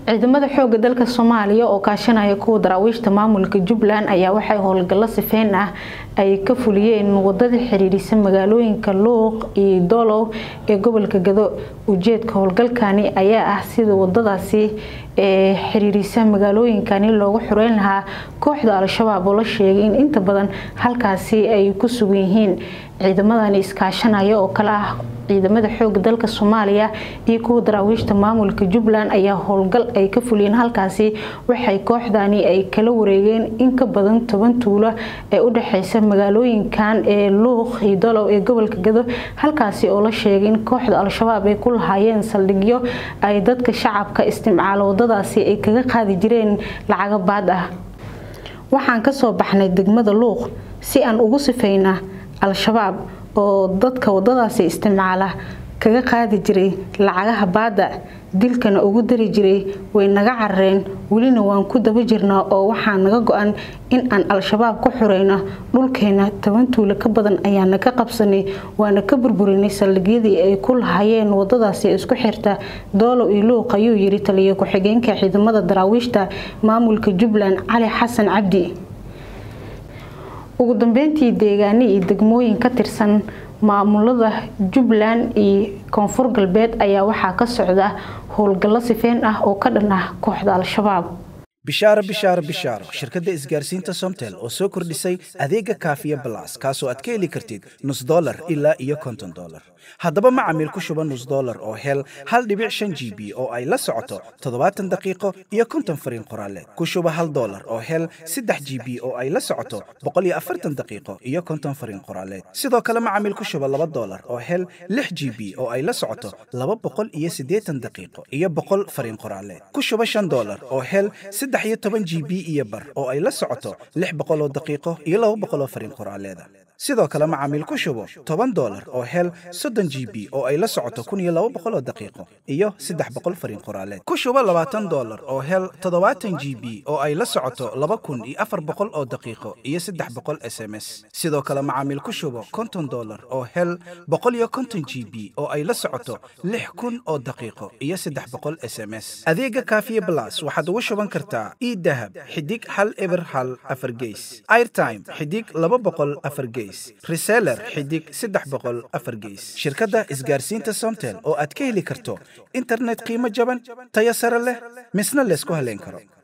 ciidamada xooga dalka soomaaliya oo kaashanaya kuwa daraawiishta maamulka jubbaland ayaa waxay howlgallo sifeyn ah ay ka fuliyeen wadada xiriirisa magaalooyinka luuq iyo doolow ee gobolka gado ujeedka howlgalkani ayaa ah sida wadadaasi ee xiriirisa magaalooyinkani loogu xureyn lahaa kooxda al-shabaab oo la sheegay in inta badan halkaasi ay ku sugan yihiin ciidamadani iskaashanaya oo kale ah ciidamada xooga dalka soomaaliya iyo kuwa daraawiishta maamulka jubbaland ayaa howlgal ay ka fuliyeen halkaasi waxay kooxdani ay kala wareegeen in ka badan toban tuulo ee u dhexeysa magaalooyinkan ee luuq iyo dolow ee gobolka gado halkaasi oo la sheegay in kooxda al-shabaab ay ku lahaayeen saldhigyo ay dadka shacabka isticmaalo wadadaasi ay kaga qaadi jireen lacago baad ah waxaan kasoo baxnay degmada luuq si aan ugu sifeyna al-shabaab oo dadka wadadaasi isticmaala kaga qaadi jiray lacagaha baada dilkana ugu dari jiray way naga carareen welina waan ku daba jirnaa oo waxaa naga go-an in aan al-shabaab ku xureyno dhulkeena toban tuulo ka badan ayaana ka qabsanay waana ka burburinay saldhigyadii ay ku lahaayeen wadadaasi isku xirta doolow iyo luuq ayuu yiri taliya ku-xigeenka ciidamada daraawiishta maamulka jubbaland cali xasan cabdi ugu dambeyntii deegaano iyo degmooyin ka tirsan maamulada jubbaland iyo koonfur galbeed ayaa waxaa ka socda howlgallo sifeyn ah oo ka dhan ah kooxda al-shabaab bishaaro bishaaro bishaaro shirkadda isgaarsiinta somtel oo soo kordhisay adeega kaafiya balas kaasoo aad ka heli kartid nus dolar ilaa iyo konton dolar haddaba macamiil ku shuba nus dolar oo hel hal dhibic shan g b oo ay la socoto toddobaatan daqiiqo iyo konton fariin qoraaleed ku shuba hal dolar oo hel saddex g b oo ay la socoto boqol iyo afartan daqiiqo iyo konton fariin qoraaleed sidoo kale macamiil ku shuba laba dolar oo hel lix g b oo ay la socoto laba boqol iyo siddeetan daqiiqo iyo boqol fariin qoraaleed ku shuba shan dolar oo hel saddex iyo toban g b iyo bar oo ay la socoto lix boqol oo daqiiqo iyo laba boqol oo fariin qoraaleeda sidoo kale macaamiil ku shubo toban dolar oo hel soddon g b oo ay la socoto kun iyo laba boqol oo daqiiqo iyo saddex boqol fariin qoraaleed ku shubo labaatan dolar oo hel toddobaatan g b oo ay la socoto laba kun iyo afar boqol oo daqiiqo iyo saddex boqol s m s sidoo kale macaamiil ku shubo konton dolar oo hel boqol iyo konton g b oo ay la socoto lix kun oo daqiiqo iyo saddex boqol s m s adeega kaafiye blas waxaad ugu shuban kartaa idahab xidig hal eber hal afar geys airtime xidig laba boqol afar geys reseller xidig saddex boqol afar geys shirkadda isgaarsiinta somtel oo aad ka heli karto internet qiimo jaban tayo sare leh misna laysku haleyn karo